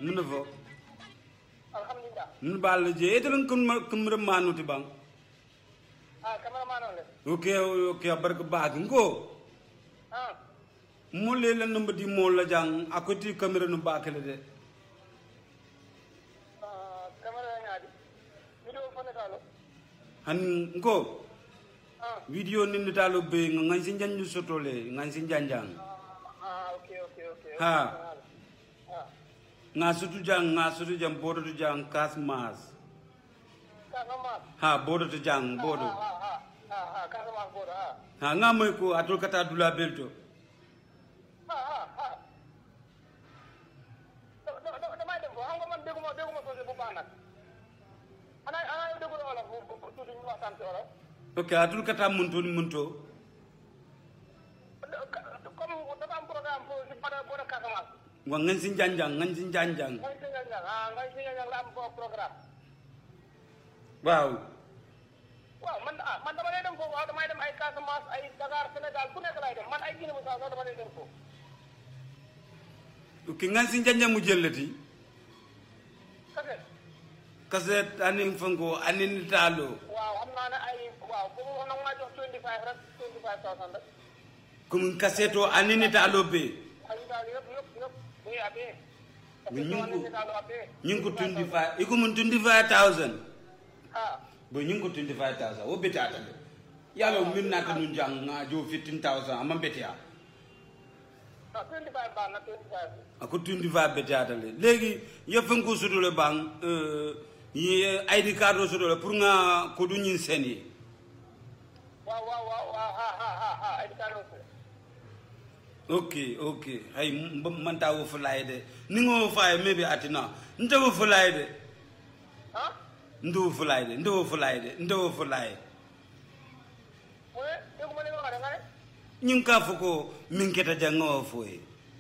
mun na fo alhamdulillah nun balla je etelen kumre manuti bang ah cameraman on le ok ok barka baag ngo ah mo le la numba di mo la jang akoti kamera no bakale de ah camera ngaadi video fone talo han ngo ah video nindi talo be ngan sin janju sotole ngan sin janjang ah okay okay okay Ha. ah nga sutu jang nga sutu jang bodo tu jang kas mas Casamance ha bodo tu jang bodo ah ah ah ah ah Casamance bodo ah ha nga moy ko atul kata dula belto ah ah ah da- da- da- damay dem ko xam nga man dégguma dégguma soose bu baax nag ana ana yow déggu wolof bu bu- bu tuuti ñu waxtaan ci wolof ok atul kata munto ni munto comme dafa am programme pour si pada bodo Casamance wa ngan sin janjang ngan sin janjang ngay si ñang ah ngay si ñang la am ko programme waaw waaw man ah man dama lay dem foofu waaw damay dem ay Casamance ay Dakar Sénégal ku nekk lay dem man ay Guinée Bissau sax dama lay dem foofu ok ngan sin janjang mu jellati kase kaset anin fango anin talo waaw xam naa ne ay waaw boobu wax na maa jox 25 rek 25000 rek kum kaseto anin talo be ay daal yëpp yëpp yëpp muy abee Mais ñu ngi ko- ni daal abee ñing ko 25 iko mun 25000 ah bo ñing ko 25000 wo betata de yalo min nata nun jang nga jo 15000 amma betia non 25 baax na 25 ako 25 betata le legi yefen ko sudole bang euh yi ID card o sudole pour nga ko du ñin sen yi waaw waaw waaw waaw ha ha ha ha ay daal aussi ok ok hay m- man ta wo fulay de ni ngo fay maybe atina nta wo fulay de ah ndo wo fulay de ndo wo fulay de ndo wo fulay mu ne dégguma li nga wax de nga ne ñing ka fuko min keta janga wo foye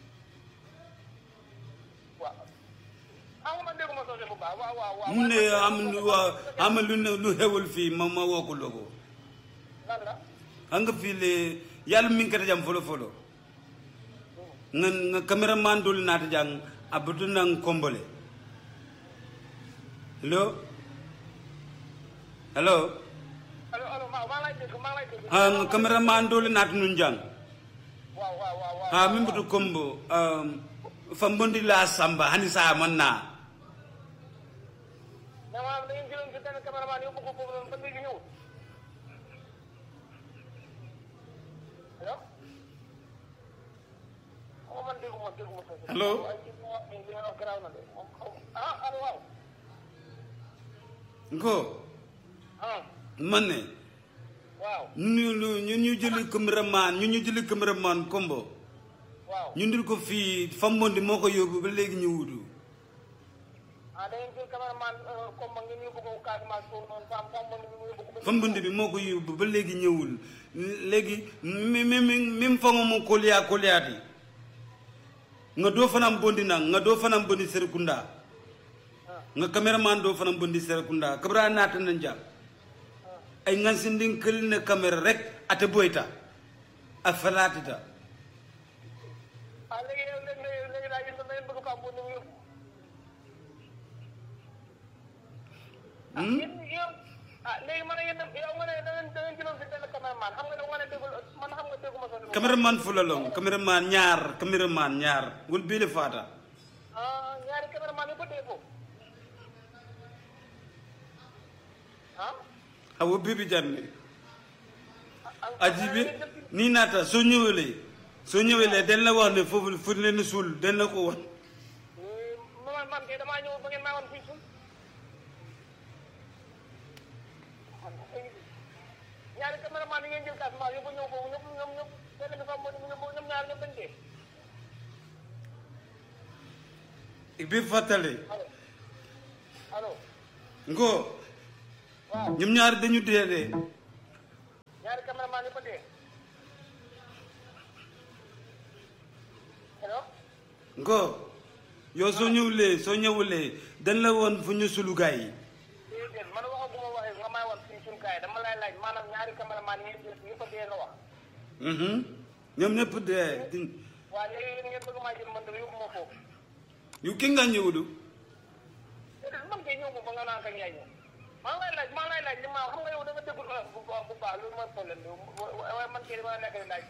waaw xam nga man dégguma soose bu baax waaw waaw waaw mu ne am lu wa am lu ne lu xewul fii ma ma woo ko logo lan la xam nga fii le yàlla min keta jam folo folo nga nga cameraman dol naata jang abutu nang kombole hello hello allo allo maa maa lay dégg maa lay dégg ha nga cameraman dol naata nun jang waaw waaw waaw waaw ha min butu kombo um, fambondi la samba hani sa man na mais maanaam da ngeen jëloon si benn cameraman yóbbu ko foofu noonu ba léegi ñëwul allo xaw ma man dégguma dégguma soose Allo? ay ci li nga li nga wax garaaw na de moom xaw ah allo waaw ngo ah man ne waaw ñu ñu ñu ñu jëli cameraman ñu ñu jëli cameraman kombo waaw ñu ndir ko fii fambondi moo ko yóbbu ba léegi ñu wutu ah da ngeen jël cameraman comme ngeen yóbbu ko Casamance foofu noonu fam fam man ñu yóbbu ko ba fambondi bi moo ko yóbbu ba léegi ñëwul léegi mi mi mi min fango mo koliya koliyaati nga doo fanam bondi nang nga doo fanam bondi serekunda nga cameraman doo fanam bondi serekunda kabra naata na jam ay ngansindin kël ne caméra rek ate boyta a falaatita ah léegi yow léegi léegi léegi daal yéen da ngeen bëgg fam boobu yóbbu ah yéen yow ah léegi man yéen yow nga ne da ngeen da ngeen jëloon si benn cameraman xam nga ne nga ne déggul man xam nga dégguma soose bu cameraman fulalong cameraman ñaar cameraman ñaar wol bile faata ah ñaari cameraman yi ba dee foofu ah awo bibi janne ah ajibi ni naata soo ñëwelee soo ñëwelee dañ la wax ne foofu fu leen suul dañ la ko wax man man kay damaa ñëw ba ngeen maa woon fii suuf ñaari cameraman yi ngeen jël Casamance yóbbu ñëw foofu ñoom ñoom ñoom benn bi fa mo ñoom ñaar ñoom dañ dee bi fàttale allo allo ngo waaw ñoom ñaar dañu dee dee ñaari cameraman yi ba dee allo ngo yow soo ñëwulee soo ñëwulee dañ la woon fu ñu sulu gaay yi déedéet man waxaguma waxee nga may woon fii suñu kaay dama lay laaj maanaam ñaari cameraman yi ngeen jël yi fa dee nga wax Mhm. ñoom ñëpp dee di- waaw léegi yéen ngeen bëgg maa jël man dama yóbbu ma foofu yu ki nga ñëwulu déedéet man kay ñëw moom ba nga naan kañ yaay ñëw maa ngi lay laaj maa ngi lay laaj li ma xam nga yow da nga déggul olof bu baax bu baax loolu mooy problème bi waaye man kay dama nekk di laaj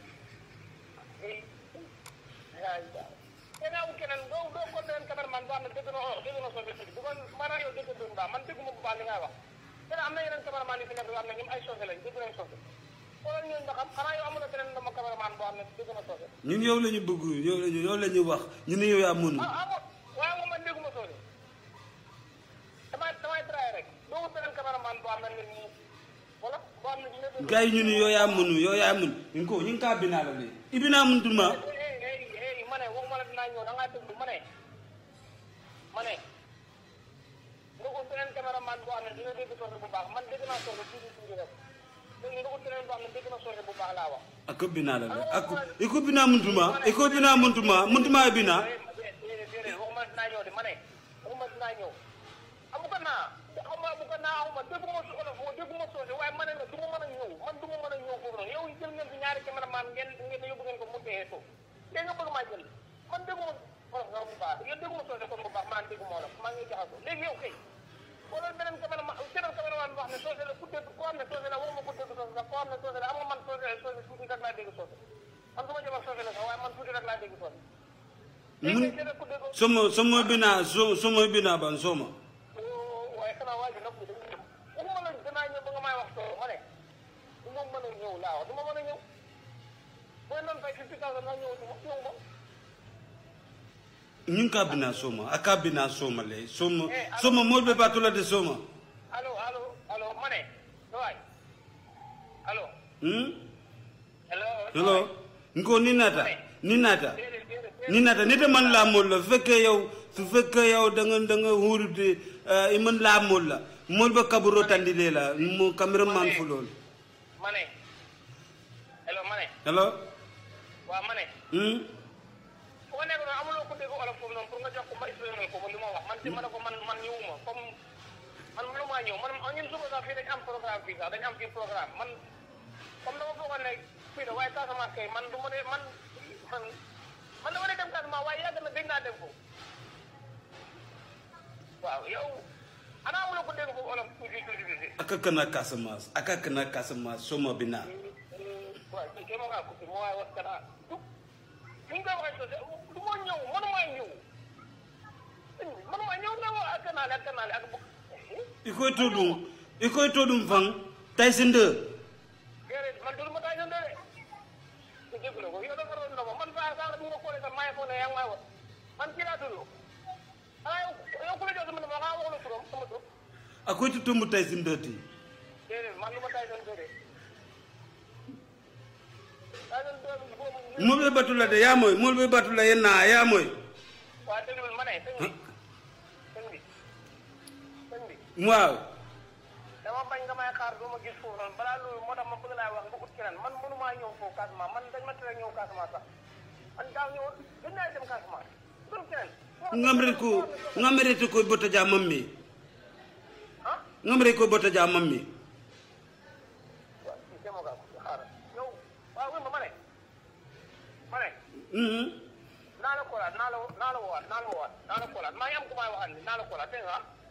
ay te naa wut keneen doo doo ko leen cameraman boo xam ne dégg na olof dégg na soose tuuti bu ko maanaam yow dégg doon baax man dégguma bu baax li ngay wax te am na yeneen cameraman yu fi nekk yoo xam ne ñoom ay soose lañ dégg nañ soose xoolal ñooñu ba xam xanaa yow amuloo keneen dama cameraman boo xam ne dégg na soose ñun yow la ñu bëgg yow la ñu yow la ñu wax ñu ne yow yaa mënu ah ah waaye moom man dégguma soose damay damay traay rek doo wut beneen cameraman boo xam ne nit ñi wala boo xam ne dina dégg gars yi ñu ne yow yaa mënu yow yaa mënu ñu ko ñu ngi kaa binaa la de ibina mun duma hey hey hey ma ne waxuma la dinaa ñëw da ngaa déglu ma ne ma ne nga ut beneen cameraman boo xam ne dina dégg soose bu baax man dégg naa soose tuuti tuuti rek léegi nga ut beneen boo xam ne dégg na soose bu baax laa wax. ako binaa la de ako iko binaa mun duma iko binaa mun duma mun duma bina déedéet déedéet waxuma la dinaa ñëw de ma ne waxuma dinaa ñëw amu ko naa xawma bu ko naa xawma dégguma su olof dégguma soose waaye ma ne la du ma mën a ñëw man du ma mën a ñëw foofu noonu yow jël ngeen fi ñaari cameraman ngeen ngeen yóbbu ngeen ko mu dee suuf léegi nga bëgg maa jël man dégguma olof nga bu baax yow dégguma soose kon bu baax maa dégguma olof maa ngi jaxasoo léegi yow kay wala beneen cameraman beneen cameraman boo xam ne soose la ku dégg koo xam ne soose la waxuma ku dégg soose la koo xam ne soose la am nga man soose soose tuuti rek laa dégg soose man su ma jëmal soose la sax waaye man tuuti rek laa dégg soose léegi mun nag keneen ku dégg somo somo binaa so somo binaa ban soma waaye xanaa waa ji nag dañuy ñëw waxuma la danaa ñëw ba nga may wax soo ma ne du ma mën a ñëw laa wax du ma mën a ñëw booy noonu fay fifty thousand naa ñëw du ma ñëw ma ñu ngi kaa binaa soma a kaa binaa soma le soma soma mool be baatula de soma allo allo allo ma ne waay allo hmm hello hello nko ni naata ni naata déedéet déedéet ni naata nite man laa mool la su fekkee yow su fekkee yow da nga da nga huurute i man laa mool la mool ba kaburo tandile la mo cameraman fu loolu ma ne hello ma ne hello waaw ma ne hmm fu ma nekk noonu amuloo ko dégg olof foofu noonu pour nga jox ko ma expliqué ko li ma wax man si ma ne ko man man ñëwuma comme man mënu maa ñëw man ñun suba sax fii dañ am programme fii sax dañ am fii programme man comme dama foogoon ne fii la waaye Casamance kay man du ma ne man man man dama ne dem Casamance waaye yàgg na dégg naa dem foofu waaw yow ana amuloo ko dégg foofu olof tuuti tuuti tuuti aka kana Casamance aka kana Casamance soma binaa waaw kii kay ma kaa coupé ma waaye wax kana du ni nga koy waxee sosé du ma ñëw mënumaa ñëw mënumaa ñëw nga wax ak kanaale ak kanaale ak i koy to ɗum i koy to ɗum fan taysi nde déedéet man dul ma taay sa ndere ku jégalu ko yow dafa doon ndox man saa saa bu ma koolee sax maa ngi foog ne yaa ngi may wax man kii laa tudd ah yow yow ku la jox sama numéro xanaa wax la turam sama tur a koy to tombo taysi nde ti déedéet man lu ma taay sa ndere taay sa ndere boobu molɓe batula de yamoy molɓe batula ye naa yamoy waa déglu ma ne sëñ bi sëñ bi sëñ bi waaw dama bañ nga may xaar doo ma gis foofu noonu balaa loolu moo tax ma bëgg laa wax nga ut keneen man mënumaa ñëw foofu Casamance man dañ ma tere ñëw Casamance sax man daaw ñëw gën naa dem Casamance dul keneen ngamre ko ngamrete koy bota ja mammi ah ngamre koy bota ja mammi waaw si demo gaa ko xaaral yow waaw wéy ma ma ne ma ne Mhm. naa la koolaat naa la naa la woowaat naa la woowaat naa la koolaat maa ngi am ku may waxal ni naa la koolaat dégg nga ah